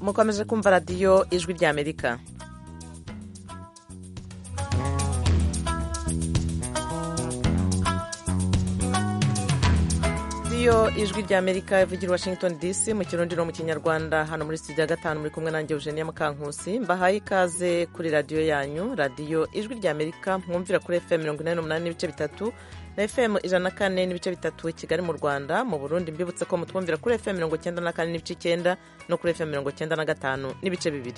mukomeje kumva radiyo ijwi ry'amerika radiyo ijwi ry'amerika ivugira washington dc mu kirundi no mu kinyarwanda hano muri studio ya gatanu muri kumwe nanjye eugenia mukankusi mbahaye ikaze kuri radiyo yanyu radiyo ijwi ry'amerika mwumvira kuri fm mirongo inani n'umunani n'ibice bitatu na fm ijana na kane n'ibice bitatu i kigali mu rwanda mu burundi mbibutse ko mutwumvira kuri fm mirongo icyenda na kane n'ibice icyenda no kuri fm mirongo icyenda na gatanu n'ibice bibiri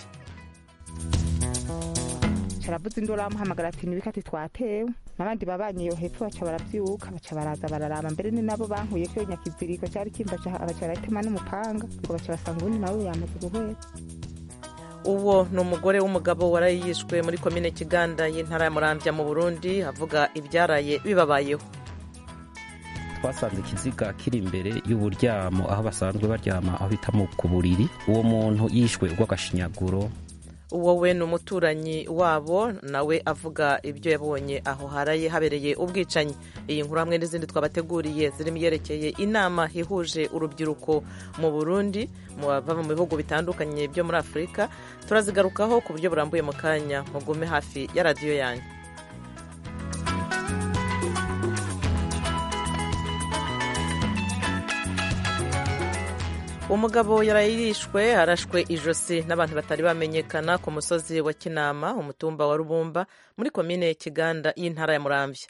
caravuze induru amuhamagara ati nibikati twatewe n'abandi babanye iyo hepfo baca baravyuka baca baraza bararaba mbere ni nabo bankuye ko nyakiziriko cari kimbaca baca baratema n'umupanga ngo baca basanga uwundi nawe yamaze guhwera uwo ni umugore w'umugabo waraye yishwe muri komine kiganda y'intara ya muramvya mu burundi avuga ibyaraye bibabayeho twasanze ikiziga kiri imbere y'uburyamo aho basanzwe baryama aho bita mu ku buriri uwo muntu yishwe urw'agashinyaguro uwo we ni umuturanyi wabo nawe avuga ibyo yabonye aho haraye habereye ubwicanyi iyi nkuru hamwe n'izindi twabateguriye zirimo iyerekeye inama ihuje urubyiruko mu burundi bava mu bihugu bitandukanye byo muri afurika turazigarukaho ku buryo burambuye mu kanya mugume hafi ya radiyo yanyu umugabo yarayirishwe arashwe ijosi n'abantu batari bamenyekana ku musozi wa kinama umutumba wa rubumba muri komine kiganda y'intara ya muramvya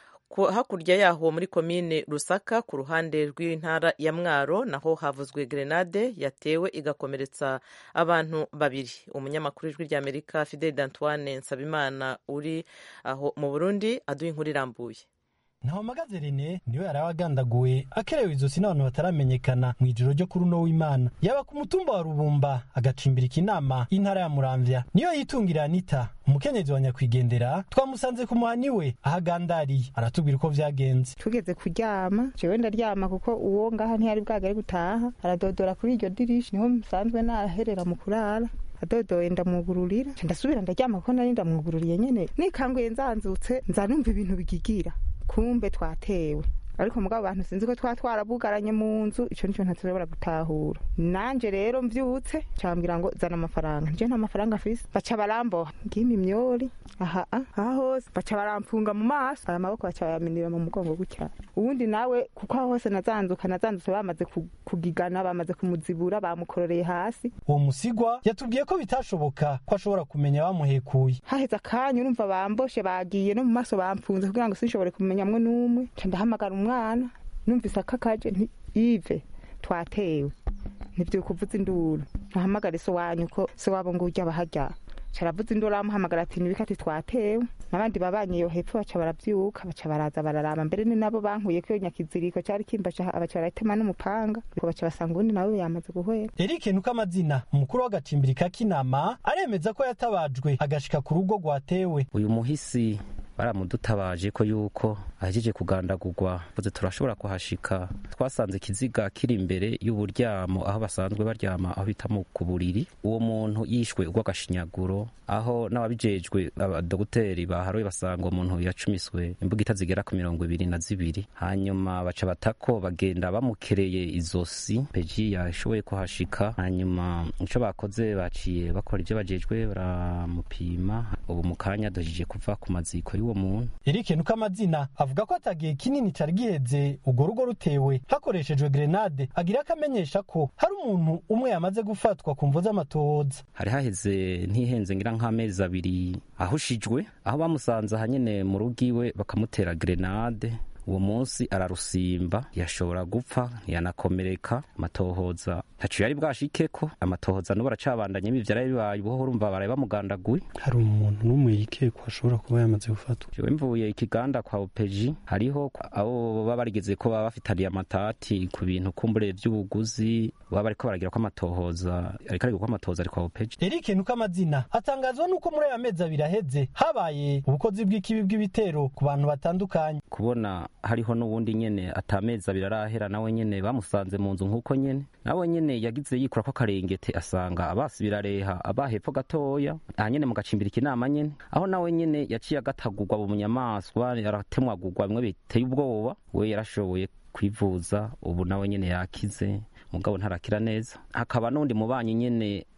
hakurya yaho muri komine rusaka ku ruhande rw'intara ya mwaro naho havuzwe grenade yatewe igakomeretsa abantu babiri umunyamakuru w'ijwi ry'amerika fidel d'antoine nsabimana uri aho mu burundi aduha inkuru irambuye ntawamagaze rene niwe yari agandaguwe akerewe izosi n'abantu bataramenyekana mu ijoro ryo kuri uno w'imana yaba ku mutumba wa rubumba agacimbirika inama y'intara ya muramvya niyo yitungira anita umukenyezi wa nyakwigendera twamusanze ku muhani we aho agandariye aratubwira uko vyagenze tugeze kuryama jewe ndaryama kuko uwo ngaha ntiyari bwagere gutaha aradodora kuri iryo dirishi niho musanzwe naherera mu kurara adodoye ndamwugururira ndasubira ndaryama kuko nari ndamwugururiye nyene nikanguye nzanzutse nza numva ibintu bigigira kumbe twatewe ariko mugabo abantu sinzi ko twa twarabugaranye mu nzu ico nico ntatushobora gutahura nanje rero mvyutse cambwira ngo zana amafaranga nje nta mafaranga afise baca baramboha ngimpa imyori aha aha hose baca baramfunga mu maso aya maboko baca bayaminira mu mugongo gutya uwundi nawe kuko aho hose nazanzuka nazandutse bamaze kugigana bamaze kumuzibura bamukororeye hasi uwo musigwa yatubwiye ko bitashoboka ko ashobora kumenya bamuhekuye haheze akanya urumva bamboshe bagiye no mu maso bamfunze kugira ngo sinshobore kumenyamwe n'umwe ca ndahamagara umwana numvise akakaje nti ive twatewe ntivyukuvuza induru ntahamagara so wanyu ko se wabo ngo urya bahajya caravuze induru amuhamagara ati nibikati twatewe n'abandi babanye iyo hepfo baca baravyuka baca baraza bararaba mbere ni nabo bankuye ko nyakiziriko cari kimbaca baca baratema n'umupanga ngo baca basanga uwundi nawe yamaze guhwera Eric nuko amazina umukuru w'agacimbirika k'inama aremeza ko yatabajwe agashika ku rugo rwatewe uyu muhisi baramudutabaje ko yuko ahejeje kugandagurwa vuze turashobora kuhashika twasanze ikiziga kiri imbere y'uburyamo aho basanzwe baryama aho bita mu ku buriri uwo muntu yishwe urw'agashinyaguro aho n'ababijejwe abadogiteri baharoye basanga uwo muntu yacumiswe imbugita zigera ku mirongo ibiri na zibiri hanyuma baca batako bagenda bamukereye izosi peji yashoboye kuhashika hanyuma ico bakoze baciye bakora ivyo bajejwe baramupima ubu mu kanya dojije kuva ku maziko y'uwo muntu Eric nuko amazina avuga ko atagihe kinini cari giheze urwo rugo rutewe hakoreshejwe grenade agira akamenyesha ko hari umuntu umwe yamaze gufatwa ku mvo z'amatohoza hari haheze ntihenze ngira nk'amezi abiri ahushijwe aho bamusanze ahanyene mu rugo iwe bakamutera grenade uwo munsi ararusimba yashobora gupfa yanakomereka amatohoza ntaco yari bwashikeko amatohoza n'ubu aracabandanye ivyo vyaraye bibaye ubuho urumva baraye bamugandaguye hari umuntu n'umwe yikekwa ashobora kuba yamaze gufatwa jewe mvuye ikiganda kwa opeji hariho abo baba barigeze ko baba bafitaniye amatati ku bintu kumbure vy'ubuguzi baba bariko baragira ko amatohoza ariko ariko ko amatohoza ari kwa opeji Eric nuko amazina atangazwa nuko muri aya mezi abiri aheze habaye ubukozi bw'ikibi bw'ibitero ku bantu batandukanye kubona hariho n'uwundi nyene atamezi abiri arahera nawe nyene bamusanze mu nzu nk'uko nyene nawe nyene yagize yikura ko akarengete asanga abasi birareha abahepfo gatoya aha nyene mu gacimbirika inama nyene aho nawe nyene yaciye agatagurwa mu nyamaswa aratemwagurwa bimwe biteye ubwoba we yarashoboye kwivuza ubu nawe nyene yakize mugabo ntarakira neza hakaba n'undi mubanyi nyene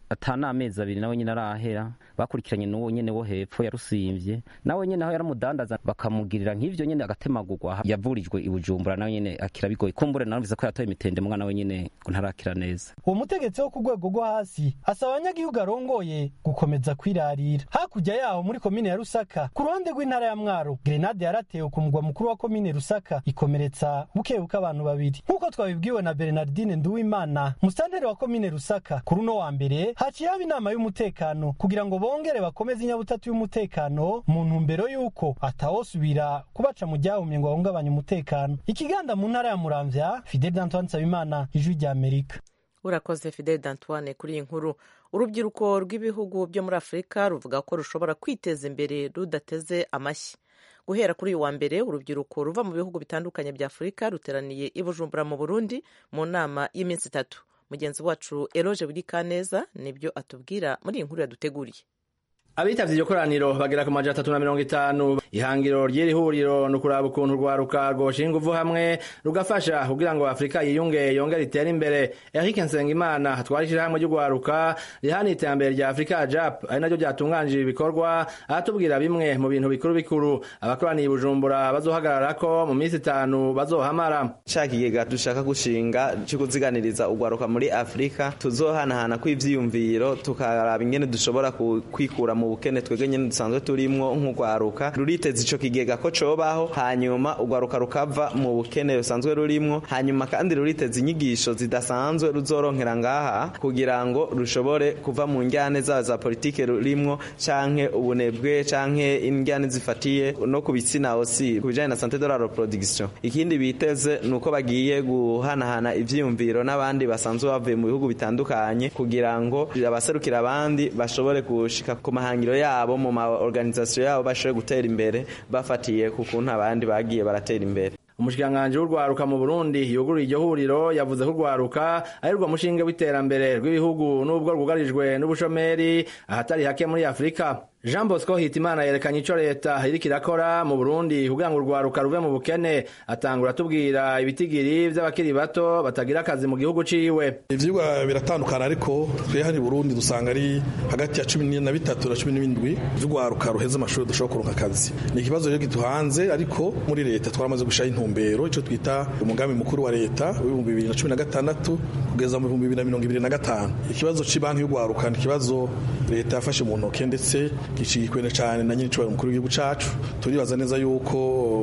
ata n'amezi abiri nawe nyine arahera bakurikiranye n'uwo nyene wo hepfo yarusimvye nawe nyene aho yaramudandaza bakamugirira nk'ivyo nyene agatemagurwa yavurijwe i bujumbura nawe nyene akira bigoye kumbure narumvise ko yatoye imitende mwana we nyene ngo ntarakira neza uwo mutegetsi wo ku rwego rwo hasi asaba abanyagihugu arongoye gukomeza kwirarira hakurya yaho muri komine ya rusaka ku ruhande rw'intara ya mwaro grenade yaratewe ku mugwa mukuru wa komine rusaka ikomeretsa bukebuke abantu babiri nk'uko twabibwiwe na bernardine nduwimana musitanteri wa komine rusaka kuri uno wa mbere haciye haba inama y'umutekano kugira ngo bongere bakomeze inyabutatu y'umutekano mu ntumbero y'uko atawosubira kubaca mu ryahumye ngo bahungabanye umutekano ikiganda mu ntara ya muramvya fidel d'antoine nsabimana ijwi rya amerika urakoze fidel d'antoine kuri iyi nkuru urubyiruko rw'ibihugu byo muri afurika ruvuga ko rushobora kwiteza imbere rudateze amashyi guhera kuri uyu wa mbere urubyiruko ruva mu bihugu bitandukanye bya afurika ruteraniye i bujumbura mu burundi mu nama y'iminsi itatu mugenzi wacu eroge wirikaneza nibyo atubwira muri iyi nkuru yaduteguriye abitavye iryo koraniro bagera ku majana atatu na mirongo itanu ihangiro ry'iri huriro ni ukuraba ukuntu urwaruka rwoshinga inguvu hamwe rugafasha kugira ngo afurika yiyunge yongere itere imbere eric nsengimana atwara ishirahamwe ry'urwaruka rihana iterambere rya afurika jap ari naryo ryatunganije ibikorwa aratubwira bimwe mu bintu bikuru bikuru abakoraniye i bujumbura bazohagararako mu minsi itanu bazohamara ca kigega dushaka gushinga co kuziganiriza urwaruka muri afurika tuzohanahana kw'ivyiyumviro tukaraba ingene dushobora kwikura mu bukene twebwe nyene dusanzwe turimwo nk'urwaruka ruriteza ico kigega ko cobaho hanyuma urwaruka rukava mu bukene rusanzwe rurimwo hanyuma kandi ruriteza inyigisho zidasanzwe ruzoronkera ngaha kugira ngo rushobore kuva mu njyane zabo za politike rurimwo canke ubunebwe canke injyane zifatiye no ku bitsina osi ku bijanye na sante de la reproduction ikindi biteze nuko bagiye guhanahana ivyiyumviro n'abandi basanzwe bavuye mu bihugu bitandukanye kugira ngo abaserukira abandi bashobore gushika ku mahanga mahangiro yabo mu ma organisation yabo bashobore gutera imbere bafatiye ku kuntu abandi bagiye baratera imbere umushikiranganji w'urwaruka mu burundi yuguruye iryo huriro yavuze ko urwaruka ari rwo mushinge w'iterambere rw'ibihugu n'ubwo rwugarijwe n'ubushomeri ahatari hake muri afurika jean bosco hitimana yerekanye ico leta iriko irakora mu burundi kugira ngo urwaruka ruve mu bukene atangura atubwira ibitigiri vy'abakiri bato batagira akazi mu gihugu ciwe ivyigwa biratandukana ariko twe hano i burundi dusanga ari hagati ya cumi na bitatu na cumi n'ibindwi vy'urwaruka ruheze amashuri dushobora kuronka akazi ni ikibazo rero giduhanze ariko muri leta twaramaze gushiraho intumbero ico twita umugambi mukuru wa leta w'ibihumbi bibiri na cumi na gatandatu kugeza mu bihumbi bibiri na mirongo ibiri na gatanu ikibazo c'ibanki y'urwaruka ni ikibazo leta yafashe mu ntoke ndetse gicikwene cyane na nyine cyubahiro mukuru w'igihugu cacu turibaza neza yuko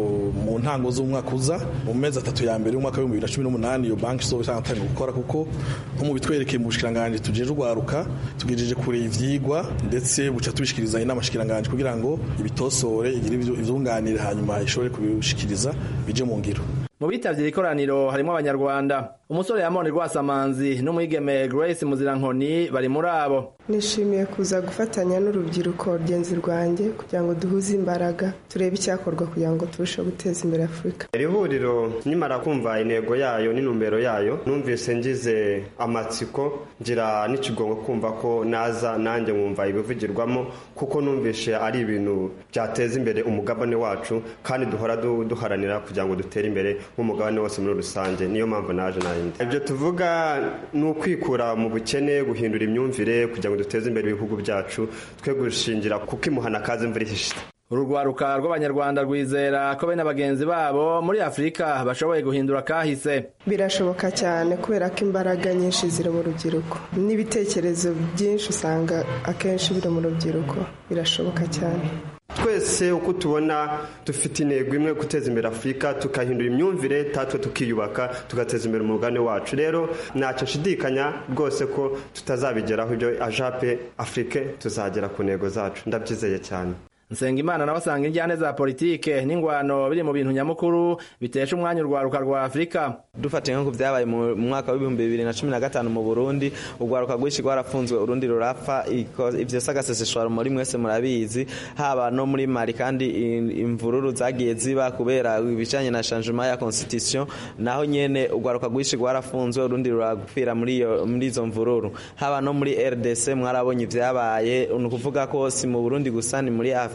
mu ntango z'umwaka uza mu mezi atatu ya mbere y'umwaka w'ibihumbi bibiri na cumi n'umunani iyo banki izoba itangira gukora kuko nko mu bitwerekeye mu bushikiranganji tujeje urwaruka tugejeje kure ivyigwa ndetse buca tubishikiriza inama shikiranganji kugira ngo ibitosore igire ivyunganire hanyuma ishobore kubishikiriza bije mu ngiro mu bitavye iri koraniro harimwo abanyarwanda umusore yamoni rwasamanzi n'umwigeme grace muzirankoni bari muri abo nishimiye kuza gufatanya n'urubyiruko rugenzi rwanjye kugira ngo duhuze imbaraga turebe icyakorwa kugira ngo turusheho guteza imbere afurika iri huriro nimara kumva intego yayo n'intumbero yayo numvise ngize amatsiko ngira n'ikigongo kumva ko naza nanjye nkumva ibivugirwamo kuko numvishe ari ibintu byateza imbere umugabane wacu kandi duhora duharanira kugira ngo dutere imbere nk'umugabane wose muri rusange niyo mpamvu naje nayindi ibyo tuvuga ni ukwikura mu bukene guhindura imyumvire kugira ngo duteze imbere ibihugu byacu twe gushingira kuko imuhana kazi imvura ihishije uru rwaruka rw'abanyarwanda rwizera ko bene bagenzi babo muri afurika bashoboye guhindura kahise birashoboka cyane kubera ko imbaraga nyinshi ziri mu rubyiruko n'ibitekerezo byinshi usanga akenshi biri mu rubyiruko birashoboka cyane twese uko tubona dufite intego imwe guteza imbere afurika tukahindura imyumvire tatwe tukiyubaka tugateza imbere umugabane wacu rero ntacyo nshidikanya rwose ko tutazabigeraho ibyo ajape afurike tuzagera ku ntego zacu ndabyizeye cyane Nsengimana nawe asanga injyane za politike n'ingwano biri mu bintu nyamukuru bitesha umwanya urwaruka rwa Afurika dufatiye nko byabaye mu mwaka w'ibihumbi bibiri na cumi na gatanu mu Burundi urwaruka rwinshi rwarafunzwe urundi rurapfa ivyo sagaseseshwa muri mwese murabizi haba no muri Mali kandi imvururu zagiye ziba kubera ibijanye na changement ya constitution naho nyene urwaruka rwinshi rwarafunzwe urundi ruragupfira muri iyo muri izo mvururu haba no muri RDC mwarabonye ivyabaye ni ukuvuga ko si mu Burundi gusa ni muri Afrika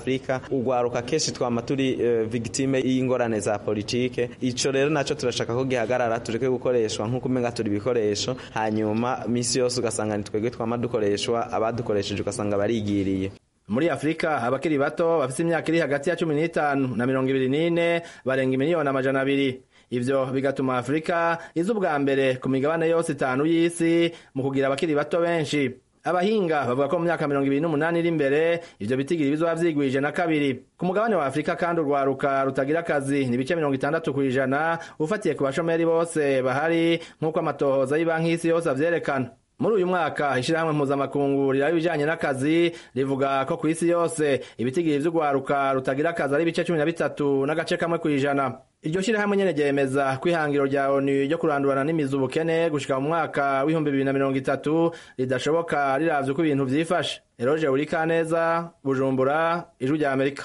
afurika ugwaruka kenshi twama turi uh, victime y'ingorane za politike ico rero naco turashaka ko gihagarara tureke gukoreshwa nk'uko umenga turi ibikoresho hanyuma misi yose ugasanga ni twebwe twama dukoreshwa abadukoresheje ugasanga barigiriye muri afurika abakiri bato bafite imyaka iri hagati ya cumi n'itanu na mirongo ibiri n'ine barenga imiliyoni amajana abiri ivyo bigatuma afurika iza ubwa mbere ku migabane yose itanu y'isi mu kugira abakiri bato benshi abahinga bavuga ko mu myaka mirongo ibiri n'umunani iri imbere ivyo bitigiri bizoba vyigwije na kabiri ku mugabane wa afurika kandi urwaruka rutagira akazi ni ibice mirongo itandatu kw'ijana ufatiye ku bashomeri bose bahari nk'uko amatohoza y'ibanki y'isi yose avyerekana muri uyu mwaka ishirahamwe mpuzamakungu riraba ibijanye n'akazi rivuga ko ku isi yose ibitigiri vy'urwaruka rutagira akazi ari ibice cumi na bitatu n'agace kamwe kw'ijana iryo shirahamwe nyene ryemeza ko ihangiro rya onu ryo kurandurana n'imizi ubukene gushika mu mwaka w'ibihumbi bibiri na mirongo itatu ridashoboka riravye uko ibintu vyifashe eroje urikaneza bujumbura ijwi rya amerika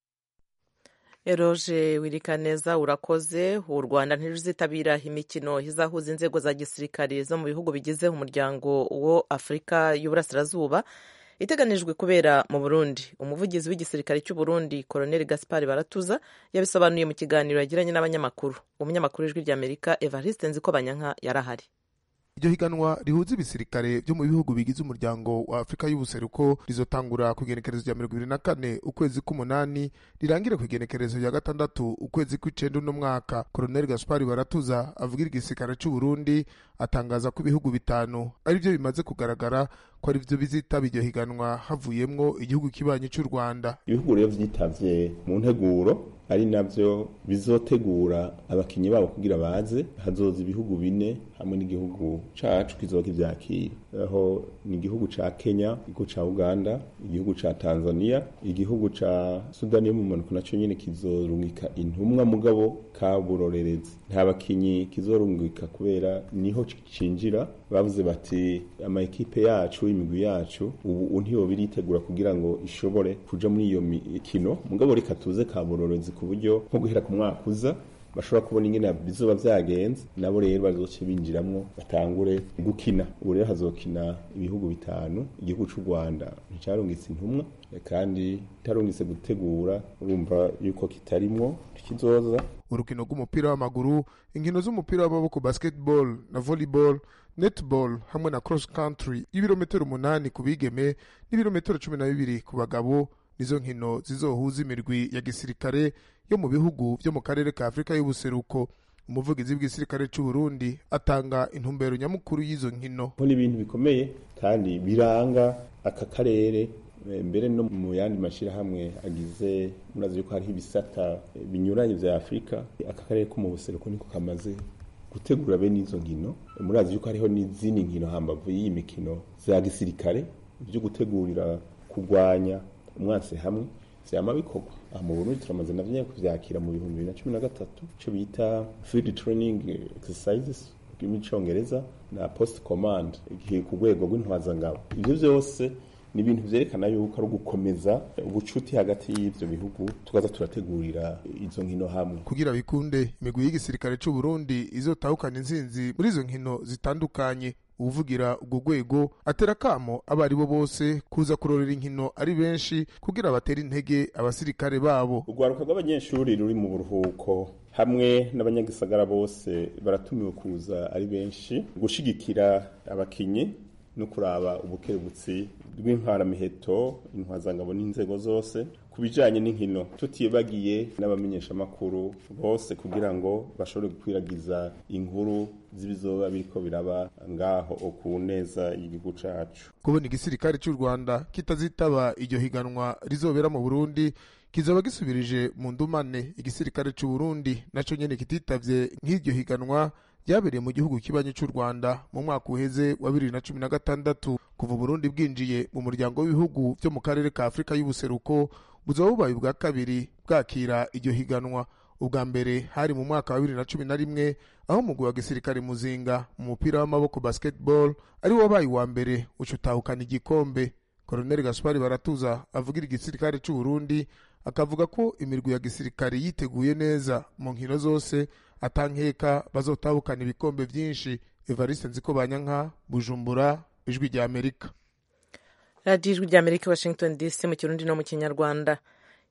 eroje wirikaneza urakoze u rwanda ntiruzitabira imikino izahuza inzego za gisirikare zo mu bihugu bigize umuryango wo afurika y'uburasirazuba iteganijwe kubera mu burundi umuvugizi w'igisirikare cy'u burundi koroneli gaspar baratuza yabisobanuye mu kiganiro yagiranye n'abanyamakuru umunyamakuru w'ijwi ry'amerika evariste nziko banyanka yarahari iryo higanwa rihuza ibisirikare byo mu bihugu bigize umuryango wa afurika y'ubuseruko rizotangura ku igenekerezo rya mirongo ibiri na kane ukwezi k'umunani rirangire ku igenekerezo rya gatandatu ukwezi kw'icenda uno mwaka koroneli gaspari baratuza avugira igisirikare c'u burundi atangaza ko ibihugu bitanu ari byo bimaze kugaragara ko ari byo bizitaba iryo higanwa havuyemwo igihugu kibanyi c'u rwanda ibihugu rero vyitavye mu nteguro ari navyo bizotegura abakinyi babo kugira baze hazoza ibihugu bine hamwe n'igihugu cacu kizoba kivyakira aho ni igihugu ca Kenya igihugu ca Uganda igihugu ca Tanzania igihugu ca Sudani yo mu manuko naco nyene kizorungika intumwa mugabo kaburorerezi nta bakinyi kizorungika kubera niho cinjira bavuze bati ama ekipe yacu imigwi yacu ubu ntiyo biritegura kugira ngo ishobore kuja muri iyo mikino mugabo reka tuze kaburorerezi ku buryo nko guhera ku mwaka uza bashobora kubona ingene bizoba vyagenze nabo rero bazoce binjiramwo batangure gukina ubu rero hazokina ibihugu bitanu igihugu c'u rwanda nticarungitse intumwa kandi itarungitse gutegura urumva yuko kitarimwo kizoza urukino rw'umupira w'amaguru inkino z'umupira w'amaboko basketball na volleyball netball hamwe na cross country y'ibirometero umunani ku bigeme n'ibirometero cumi na bibiri ku bagabo nizo nkino zizohuza imirwi ya gisirikare yo mu bihugu byo mu karere ka afurika y'ubuseruko umuvugizi w'igisirikare cy'u Burundi atanga intumbero nyamukuru y'izo nkino ni ibintu bikomeye kandi biranga aka karere mbere no mu yandi mashyirahamwe agize murazi yuko hariho ibisata binyuranye vya afurika aka karere ko mu buseruko niko kamaze gutegura bene izo nkino murazi yuko hariho n'izindi nkino hambavu y'iyi mikino za gisirikare byo gutegurira kurwanya umwansi hamwe vyama bikorwa aha mu Burundi turamaze navyo kuvyakira mu bihumbi bibiri na cumi na gatatu ico bita field training exercises mu congereza na post command igihe ku rwego rw'intwazangabo ivyo vyose ni ibintu vyerekana yuko ari ugukomeza ubucuti hagati y'ivyo bihugu tukaza turategurira izo nkino hamwe kugira bikunde imigwi y'igisirikare c'u Burundi izotahukana inzinzi muri izo nkino zitandukanye uvugira urwo rwego atera kamo abo ari bo bose kuza kurorera inkino ari benshi kugira batere intege abasirikare babo urwaruka rw'abanyeshuri ruri mu buruhuko hamwe n'abanyagisagara bose baratumiwe kuza ari benshi gushigikira abakinyi no kuraba ubukerebutsi rw'intwaramiheto intwazangabo n'inzego zose ku bijanye n'inkino tutibagiye n'abamenyeshamakuru bose kugira ngo bashobore gukwiragiza inkuru z'ibizoba biriko biraba ngaho ku neza y'igihugu cacu kubona igisirikare cy'u rwanda kitazitaba iryo higanwa rizobera mu burundi kizoba gisubirije mu ndumane igisirikare cy'u burundi naco nyene kititavye nk'iryo higanwa ryabereye mu gihugu kibanyi cy'u rwanda mu mwaka uheze wa bibiri na cumi na gatandatu kuva uburundi bwinjiye mu muryango w'ibihugu byo mu karere ka afurika y'ubuseruko buzoba bubaye ubwa kabiri bwakira iryo higanwa ubwa mbere hari mu mwaka wa bibiri na cumi na rimwe aho umugwi wa gisirikare muzinga mu mupira w'amaboko basketball ari wo wabaye uwa mbere uca utahukana igikombe koroneli gaspari baratuza avugira igisirikare cy'u burundi akavuga ko imirwi ya gisirikare yiteguye neza mu nkino zose atankeka bazotahukana ibikombe vyinshi evariste nziko banyanka bujumbura ijwi rya amerika radiyo ijwi rya amerika washington dc mu kirundi no mu kinyarwanda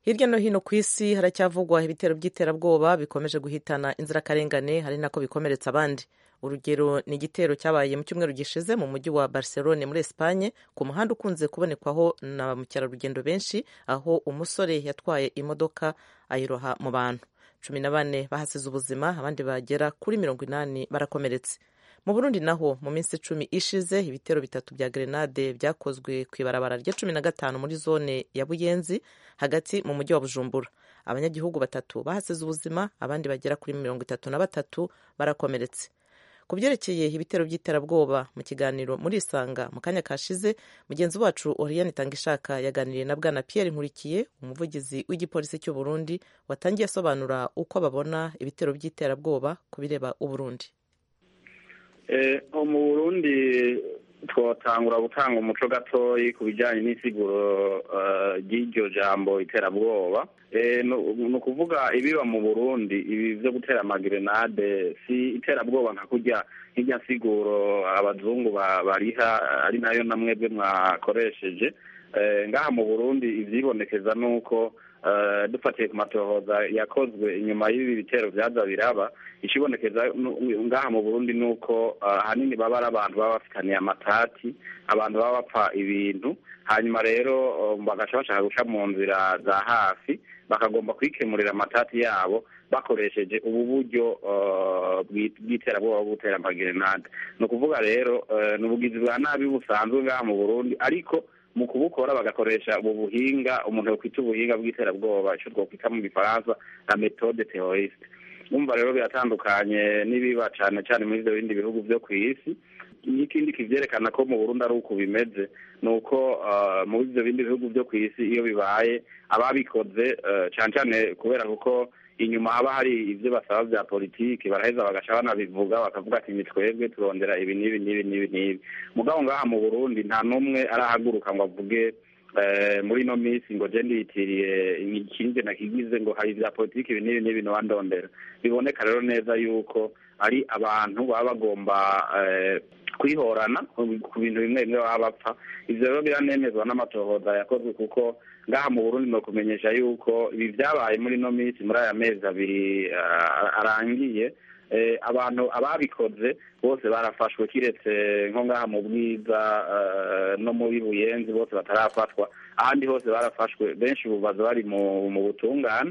hirya no hino ku isi haracyavugwa ibitero by'iterabwoba bikomeje guhitana inzirakarengane hari nako bikomeretsa abandi urugero ni igitero cyabaye mu cyumweru gishize mu mujyi wa barcelone muri esipanye ku muhanda ukunze kubonekwaho na ba mukerarugendo benshi aho umusore yatwaye imodoka ayiroha mu bantu cumi na bane bahasize ubuzima abandi bagera kuri mirongo inani barakomeretse mu burundi naho mu minsi icumi ishize ibitero bitatu bya grenade byakozwe ku ibarabara rya cumi na gatanu muri zone ya buyenzi hagati mu mujyi wa bujumbura abanyagihugu batatu bahasize ubuzima abandi bagera kuri mirongo itatu na batatu barakomeretse ku byerekeye ibitero by'iterabwoba mu kiganiro muri isanga mu kanya kashize mugenzi wacu oriyani tangishaka yaganiriye na bwana pierre nkurikiye umuvugizi w'igipolisi cy'u burundi watangiye asobanura uko babona ibitero by'iterabwoba ku bireba uburundi mu burundi twatangura gutanga umuco gatoyi ku bijyanye n'isiguro ry'iryo jambo iterabwoba ni ukuvuga ibiba mu burundi ibi byo gutera amagerenade si iterabwoba nka kurya nk'irya siguro abazungu bariha ari nayo na mwebwe mwakoresheje ngaha mu burundi ibyibonekeza ni uko dufatiye ku matohoza yakozwe inyuma y'ibi bitero byaza biraba ikibonekeza ngaha mu burundi ni uko ahanini baba ari abantu baba bafitaniye amatati abantu baba bapfa ibintu hanyuma rero bagaca bashaka guca mu nzira za hafi bakagomba kwikemurira amatati yabo bakoresheje ubu buryo bw'iterabwoba bwo gutera amagerenade ni ukuvuga rero ni ubugizi bwa nabi busanzwe ngaha mu burundi ariko mu kubukora bagakoresha ubu buhinga umuntu yokwita ubuhinga bw'iterabwoba icyo twakwita mu gifaransa na metode teroriste numva rero biratandukanye n'ibiba cyane cyane muri ibyo bindi bihugu byo ku isi n'ikindi kivyerekana ko mu burundi ari uko bimeze ni uko muri ibyo bindi bihugu byo ku isi iyo bibaye ababikoze cyane cyane kubera kuko inyuma haba hari ibyo basaba bya politiki baraheza bagaca banabivuga bakavuga ati ni twebwe turondera ibi n'ibi n'ibi n'ibi n'ibi mugabo ngaha mu burundi nta n'umwe arahaguruka ngo avuge muri ino minsi ngo je ndiyitiriye ikindi nakigize ngo hari ibya politiki ibi n'ibi n'ibi ntiwandondera biboneka rero neza yuko ari abantu baba bagomba kwihorana ku bintu bimwe bimwe baba bapfa ivyo rero biranemezwa n'amatohoza yakozwe kuko ngaha mu burundi ni ukumenyesha yuko ibi byabaye muri ino minsi muri aya mezi abiri arangiye abantu ababikoze bose barafashwe kiretse nko ngaha mu bwiza no muri buyenzi bose batarafatwa ahandi hose barafashwe benshi ubu baza bari mu butungane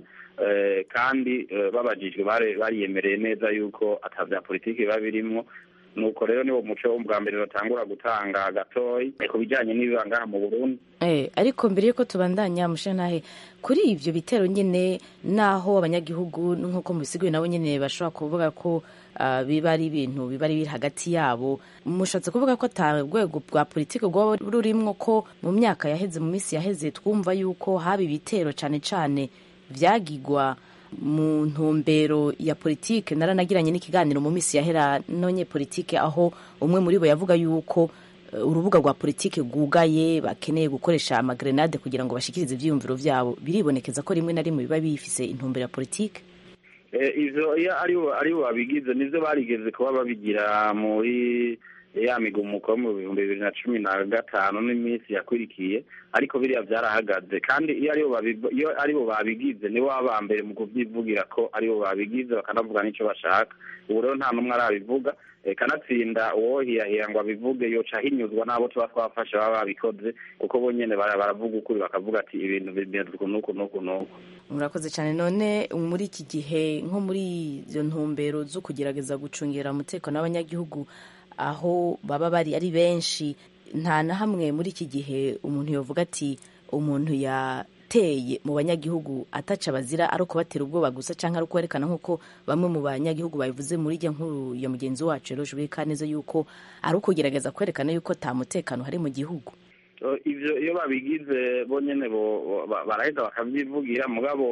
kandi babajijwe bariyemereye neza yuko atabya politiki biba birimwo nuko rero niwo muco wo bwa mbere batangura gutanga gatoyi ku bijyanye n'ibiba ngaha mu burundi ariko mbere y'uko tubandanya mushenahe kuri ibyo bitero nyine naho abanyagihugu nk'uko mubisigaye nabo nyine bashobora kuvuga ko biba ari ibintu biba ari biri hagati yabo mushatse kuvuga ko ata rwego bwa politiki rwaba rurimwo ko mu myaka yaheze mu minsi yaheze twumva yuko haba ibitero cyane cyane byagigwa mu ntumbero ya politike naranagiranye n'ikiganiro mu minsi yahera nonye politike aho umwe muri bo yavuga yuko urubuga rwa politike rwugaye bakeneye gukoresha amagrenade kugira ngo bashikirize ibyiyumviro byabo biribonekeza ko rimwe na rimwe biba bifise intumbero ya politike ivyo iyo ari bo babigize nivyo barigeze kuba babigira muri ya migumuko yo mu bihumbi bibiri na cumi na gatanu n'iminsi yakurikiye ariko biriya byarahagaze kandi iyo aribo babigize nibo baba mbere mu kubyivugira ko aribo babigize bakanavuga n'icyo bashaka ubu rero nta n'umwe arabivuga kanatsinda uwohiyahiya ngo abivuge yoca ahinyuzwa n'abo tuba twafashe baba babikoze kuko bo nyene baravuga ukuri bakavuga ati ibintu bimeze uku n'uku n'uku n'uku murakoze cyane none muri iki gihe nko muri izo ntumbero zo kugerageza gucungira umutekano w'abanyagihugu aho baba bari ari benshi nta na hamwe muri iki gihe umuntu yavuga ati umuntu yateye mu banyagihugu ataca bazira ari ukubatera ubwoba gusa cyangwa ari ukwerekana nk'uko bamwe mu banyagihugu babivuze muri ijya nkuru ya mugenzi wacu rero jubika neza yuko ari ukugerageza kwerekana yuko nta mutekano hari mu gihugu ivyo iyo babigize bo nyene baraheza bakavyivugira mugabo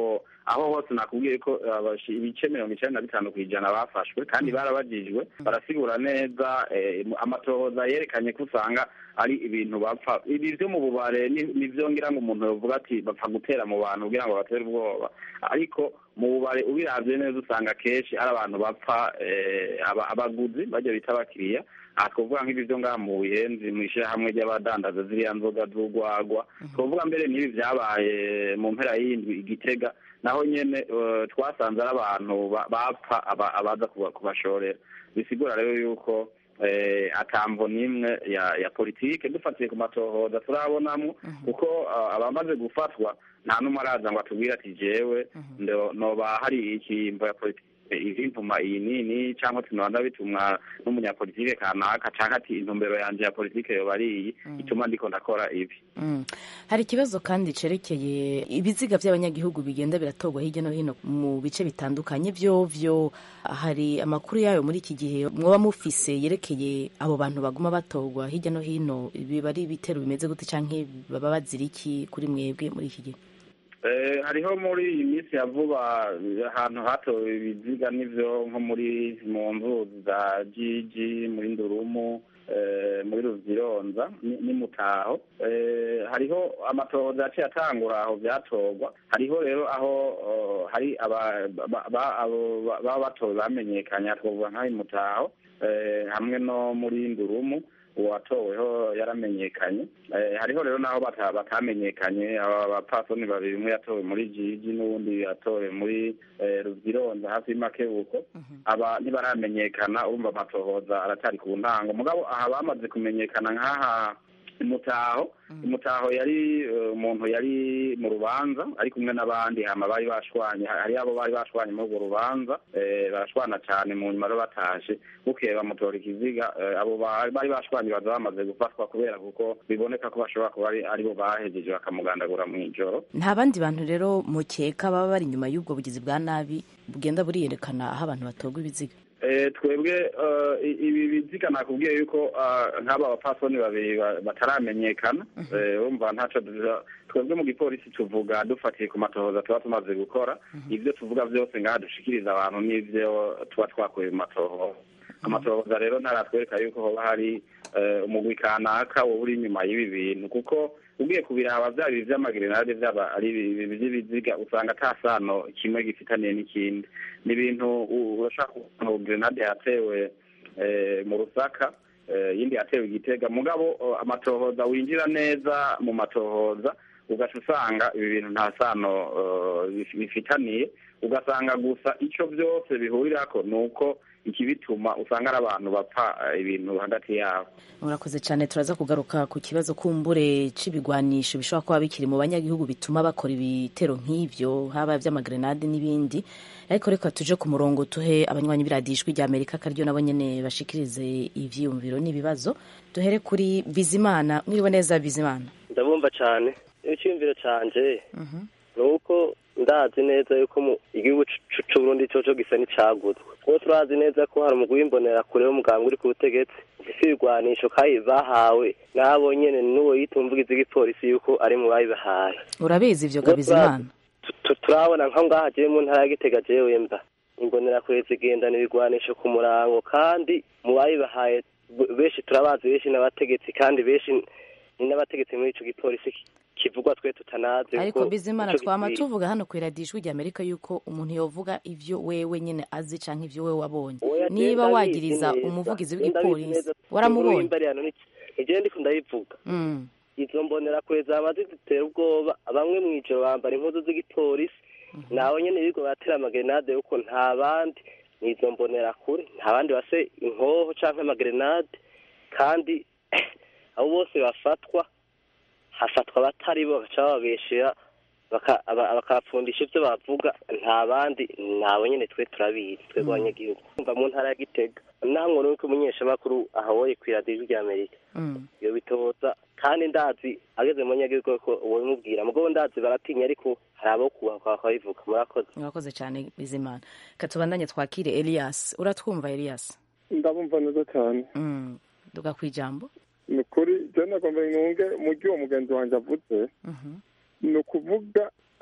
aho hose nakubwiye ko abashi- ibice mirongo icenda na bitanu ku ijana bafashwe kandi barabajijwe barasigura neza eh, amatohoza yerekanye ko usanga ari ibintu bapfa ibi vyo mu bubare ni- nivyo ngira ngo umuntu yovuga ati bapfa gutera mu bantu kugira ngo batere ubwoba ariko mu bubare ubiravye neza usanga kenshi ari abantu bapfa eh, aba- abaguzi bajya bita abakiriya aha twavuga nk'ibi vyo ngaha mu buyenzi mw'ishirahamwe ry'abadandaza ziriya nzoga z'urwagwa twavuga mbere n'ibi vyabaye mu mpera y'indwi igitega naho nyene eh, twasanze ari abantu ba- bapfa aba- abaza kuba- kubashorera bisigura rero yuko eh, atamvo n'imwe ya ya politike dufatiye ku matohoza turabonamwo kuko ah, abamaze gufatwa nta n'umwe araza ngo atubwire ati jewe ndo- noba hari ikimvo ya politike ivintuma iyi nini cyangwa tunoba bitumwa n'umunyapolitike kanaka canke ati intumbero yanje ya politike yoba ari iyi ituma ndiko ndakora ibi Mm. hari ikibazo kandi cerekeye ibiziga by'abanyagihugu bigenda biratorwa hirya no hino mu bice bitandukanye vyo vyo hari amakuru yayo muri iki gihe mwoba mufise yerekeye abo bantu baguma batorwa hirya no hino biba ari ibitero bimeze gute canke baba bazira iki kuri mwebwe muri iki gihe Eh, hariho muri iyi minsi ya vuba eh, ahantu hatowe ibiziga n'ivyo nko muri mu nzuzi za jiji muri ndurumu eh, muri ruvyironza ni- ni mutaho Eh, hariho amatohoza yaciye atangura aho vyatorwa hariho rero aho oh, hari aba- ba- ba- abo ba- baba batowe bamenyekanye twovuga nk'aho i mutaho eh, hamwe no muri ndurumu uwatoweho yaramenyekanye Eh, hariho rero n'aho bata- batamenyekanye aba bapfasoni babiri umwe yatowe muri jiji n'uwundi yatowe muri eh, ruvyironza hafi y'amakebuko aba ntibaramenyekana urumva amatohoza aracyari ku ntango mugabo aha bamaze kumenyekana nk'aha imutaho imutaho yari eh, umuntu yari mu rubanza ari kumwe n'abandi hama bari bashwanye hari abo bari bashwanye muri urwo rubanza eh, barashwana cyane mu nyuma rero batashe bukeye bamutora ikiziga eh, abo ba- bari bashwanye baza bamaze gufatwa kubera kuko biboneka ko bashobora kuba ari aribo bahejeje bakamugandagura mu ijoro nta bandi bantu rero mukeka baba bari inyuma y'ubwo bugizi bwa nabi bugenda buriyerekana aho abantu batorwa ibiziga Eh, twebwe eh, i- ibi biziga nakubwiye yuko eh, nk'aba bapfasoni babiri ba- bataramenyekana Eh, urumva ntaco duza- twebwe mu gipolisi tuvuga dufatiye ku matohoza tuba tumaze gukora ivyo tuvuga vyose ngaha dushikiriza abantu n'ivyo tuba twakuye mu matohoza amatohoza rero ntaratwereka yuko hoba hari eh, umugwi kanaka woba uri inyuma y'ibi bintu kuko ugiye kubiraba vyaba ibi vy'amagerenade vyaba ari ibi vy'ibiziga usanga ata sano kimwe gifitaniye n'ikindi ni ibintu u- urashaka kubona ngo gerenade yatewe eh, mu rusaka eh, yindi yatewe igitega mugabo eh, amatohoza winjira neza mu matohoza ugaca usanga ibi bintu nta sano eh, bif- bifitaniye ugasanga gusa ico vyose bihurirako ni uko ikibituma usanga ari abantu bapfa eh, ibintu hagati yabo murakoze cyane turaza kugaruka ku kibazo kumbure c'ibigwanisho bishobora kuba bikiri mu banyagihugu bituma bakora ibitero nk'ivyo haba vy'amagrenade n'ibindi ariko reka tuje ku murongo tuhe abanywanyi b'iradiyo ijwi rya amerika akaryo nabo nyene bashikirize ivyiyumviro n'ibibazo duhere kuri bizimana mwiriwe neza bizimana ndabumva cyane icyumviro canje ni uko ndazi neza yuko mu igihugu c- c'uburundi coco gisa n'icaguzwe kuko turazi neza ko hari umugwi w'imbonera-kure w'umuganga uri ku butegetsi ufise ibigwanisho kandi bahawe n'abo nyene n'uwo yita umuvugizi w'igipolisi yuko ari mu babibahaye urabizi ivyo ga bizimana Tu- turabona nka ngaha jewe mu ntara ya gitega jewe mba imbonerakure zigendana ibigwanisho ku murango kandi mu babibahaye b- benshi turabazi benshi n'abategetsi kandi benshi ni n'abategetsi muri ico gipolisi ki- kivugwa twe tutanazi ariko kuko bizimana ico twama gikwiye. tuvuga hano ku iradiyo ijwi rya amerika yuko umuntu yovuga ivyo wewe nyene azi canke ivyo wewe wabonye Oya, niba je wagiriza ndabizi neza. umuvugizi Je ndabizi w'igipolisi neza. waramubonye Inkuru y'imbari hano ni- ije ndiko ndayivuga Mm. izo mbonerakure zama zidutera ubwoba bamwe mw'ijoro bambara impuzu z'igipolisi naho nyene bigo batera amagerenade yuko nta bandi nizo mbonerakure nta bandi base inkoho canke amagerenade kandi abo bose bafatwa hafatwa abatari bo bagaca bababeshera baka- aba- bakabapfundisha ivyo bavuga nta bandi nabo nyene twe turabizi twebwe abanyagihugu kumva mu ntara ya gitega naho nkuru yuko umunyeshamakuru ahawoye kw'iradiyo ijwi rya amerika Mm. iyo bitoza kandi ndazi ageze mu nyagihugu ko ubimubwira mugabo ndazi baratinya ariko hari abo kubahwa bakabivuga murakoze murakoze cyane bizimana katubandanye twakire elias uratwumva elias ndabumva neza cyane Mm. duga kwijambo ni ukuri je nagomba nunge mu gihe uwo mugenzi wanjye avuze Mhm. ni ukuvuga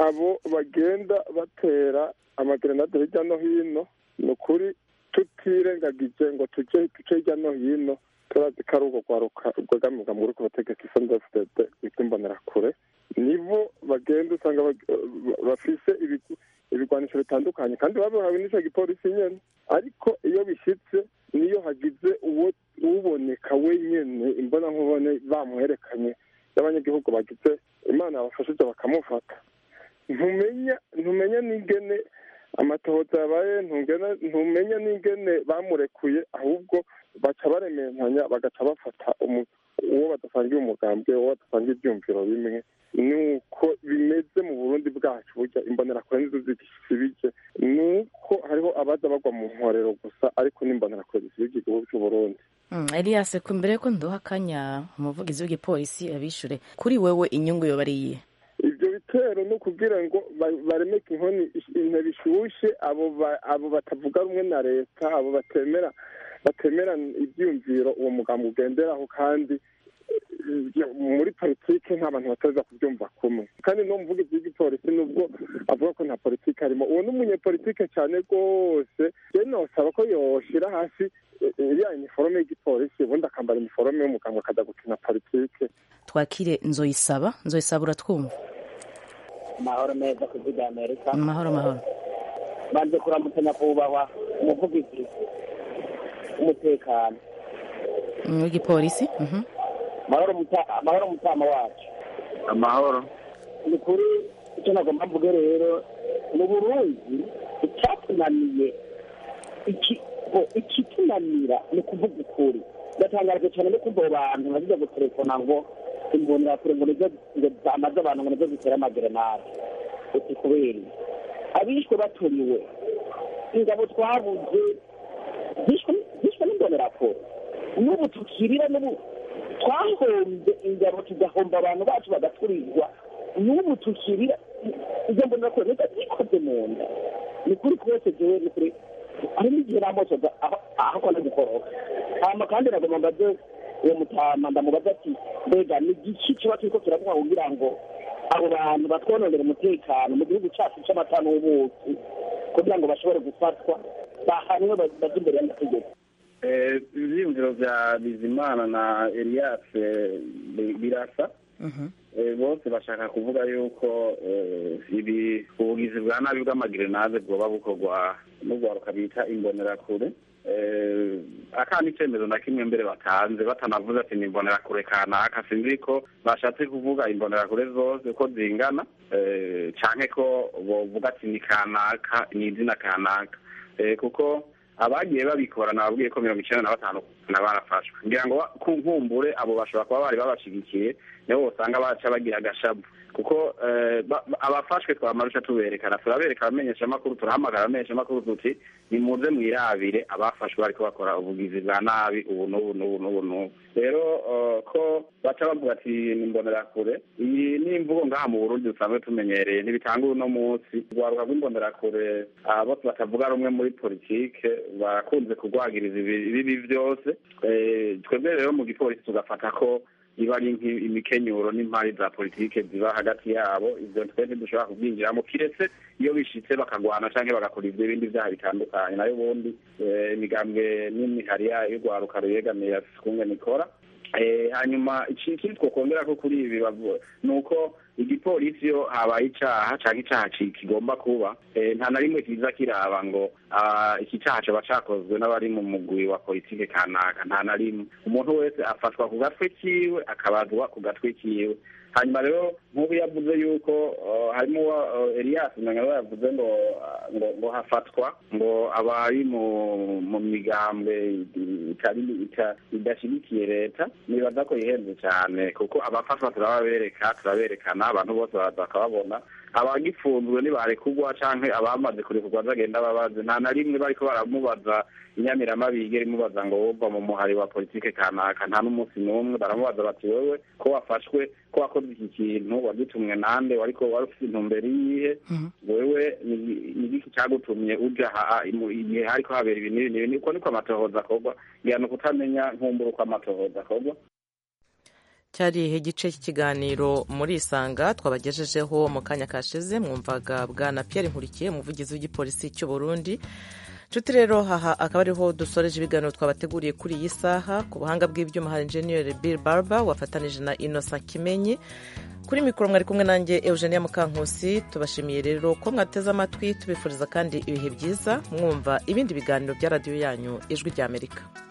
abo bagenda batera amagerenade hirya no hino ni ukuri tutirengagije ngo tujye duce hirya no hino turazi ko ari urwo rwaruka rwegamirwa muri ku bategetsi sndfdd rw'imbonerakure nibo bagenda usanga bafise ibigwanisho bitandukanye kandi babihawe n'ico gipolisi nyene ariko iyo bishyitse niyo hagize uwo uboneka wenyene imbona nkubone bamuherekanye y'abanyagihugu bagize imana yabafashije bakamufata ntumenya ntumenya n'ingene amatohoza yabaye ntumenya n'ingene bamurekuye ahubwo baca baremeranya bagaca bafata uwo badasangiye umugambwe uwo badasangiye ibyumviro bimwe nuko bimeze mu burundi bwacu burya imbonerakure nizo zisibije nuko hariho abaza bagwa mu nkorero gusa ariko n'imbonerakure zisibije igihugu cy'uburundi elias ku mbere ko nduha akanya umuvugizi w'igipolisi abishure kuri wewe inyungu yoba ari iyihe ibyo bitero ni ukugira ngo baremeke inkoni intebe ishushe abo batavuga rumwe na leta abo batemera batemera ibyiyumviro uwo mugambi ugenderaho kandi muri politiki nta bantu bataza kubyumva kumwe kandi no muvugizi w'igipolisi nubwo avuga ko nta politiki arimo uwo ni umunyepolitike cyane rwose rero nosaba ko yoshira hasi iriya iniforome y'igipolisi ubundi akambara iniforome y'umuganga akajya gukina politiki twakire nzoyisaba nzoyisaba uratwumva amahoro meza ku bwa amerika amahoro amahoro banze kuramutsa nyakubahwa umuvugizi w'umutekano w'igipolisi amahoro mutama wacu amahoro ni kuri icyo nagomba mvuge rero mu burundi icyatunaniye ikitunanira ni ukuvuga ukuri ndatangaje cyane no kumva abo bantu baziza gutelefona ngo imbonerakure ngo nizo ngo zamaze abantu ngo nizo zitera amagerenade uti kubera abishwe baturiwe ingabo twabuze zishwe n'imbonerakure n'ubu tukirira n'ubu twahombye ingabo tugahomba abantu bacu bagaturirwa n'ubu tukirira izo mbonerakure nizo zikoze mu nda ni kuri twese jewe ni kuri harimo igihe namosoza aho kona gukoroka hama kandi nagomba mbaze uwo mutama ndamubaza ati mbega ni igiki kiba kiriko kiravuga kugira ngo abo bantu batwononera umutekano mu gihugu cyacu cy'amata n'ubuki kugira ngo bashobore gufatwa bahanwe baje imbere y'amategeko ibyiyumviro bya bizimana na elias birasa bose bashaka kuvuga yuko ibi ubugizi bwa nabi bw'amagerenade bwoba bukorwa n'urwaruka bita imbonerakure akandi icyemezo na kimwe mbere batanze batanavuze ati ni imbonerakure kanaka sinzi ko bashatse kuvuga imbonerakure zose ko zingana cyane ko bovuga ati ni kanaka ni izina kanaka kuko abagiye babikora nababwiye ko mirongo icyenda na batanu na barafashwe ngira ngo ku nkumbure abo bashobora kuba bari babashigikiye nibo usanga baca bagira agashabu kuko abafashwe twamarusha tuberekana turabereka abamenyeshamakuru turahamagara abamenyeshamakuru tuti nimuze mwirabire abafashwe bariko bakora ubugizi bwa nabi ubu n'ubu n'ubu n'ubu n'ubu rero ko baca bavuga ati nimbonerakure iyi ni imvugo ngaha mu burundi dusanzwe tumenyereye ntibitanga uno munsi urwaruka rw'imbonerakure bose batavuga rumwe muri politike barakunze kurwagiriza ibibi byose twebwe rero mu gipolisi tugafata ko iba ari imikenyuro n'impari za politike ziba hagati yabo ibyo twe ntidushobora kubyinjiramo kiretse iyo bishitse bakagwana cyangwa bagakora ibyo ibindi byaha bitandukanye nayo ubundi imigambwe n'imihari yayo y'urwaruka ruyegamiye afite ukunge nikora hanyuma ikindi twakongera ko kuri ibi ni uko igipolisi iyo habaye icyaha cyangwa icyaha kigomba kuba nta na rimwe kiza kiraba ngo iki cyaha kiba cyakozwe n'abari mu mugwi wa politike kanaka nta na rimwe umuntu wese afatwa ku gatwe kiwe akabazwa ku gatwe kiwe hanyuma rero nk'ubu yavuze yuko harimo Elias Manyaro yavuze ngo ngo hafatwa ngo abari mu migambwe idashyigikiye leta nibaza ko ihenze cyane kuko abafatwa turababereka turaberekana abantu bose bakababona abagifunzwe ntibarekugwa canke abamaze kurekurwa bagenda babaze nta na rimwe bariko baramubaza inyamiramabi igera imubaza ngo wova mu muhari wa politike kanaka nta n'umunsi n'umwe baramubaza bati wewe ko wafashwe ko wakoze iki kintu wagitumwe nande wariko wari ufite intumbero iyihe wewe ni igiki cagutumye uja igihe hariko habera ibi n'ibi n'ibi uko niko amatohoza akorwa ngira ni ukutamenya nkumbura uko amatohoza akorwa cyari igice cy'ikiganiro muri isanga twabagejejeho mu kanya kashize mwumvaga bwana Pierre nkurikiye umuvugizi w'igipolisi cy'u Burundi nshuti rero aha akaba ariho dusoreje ibiganiro twabateguriye kuri iyi saha ku buhanga bw'ibyuma hari enjeniyeri Bill Barber wafatanije na Innocent Kimenyi kuri mikoro mwari kumwe nanjye Eugenia Mukankusi tubashimiye rero ko mwateze amatwi tubifuriza kandi ibihe byiza mwumva ibindi biganiro bya radiyo yanyu ijwi ry'Amerika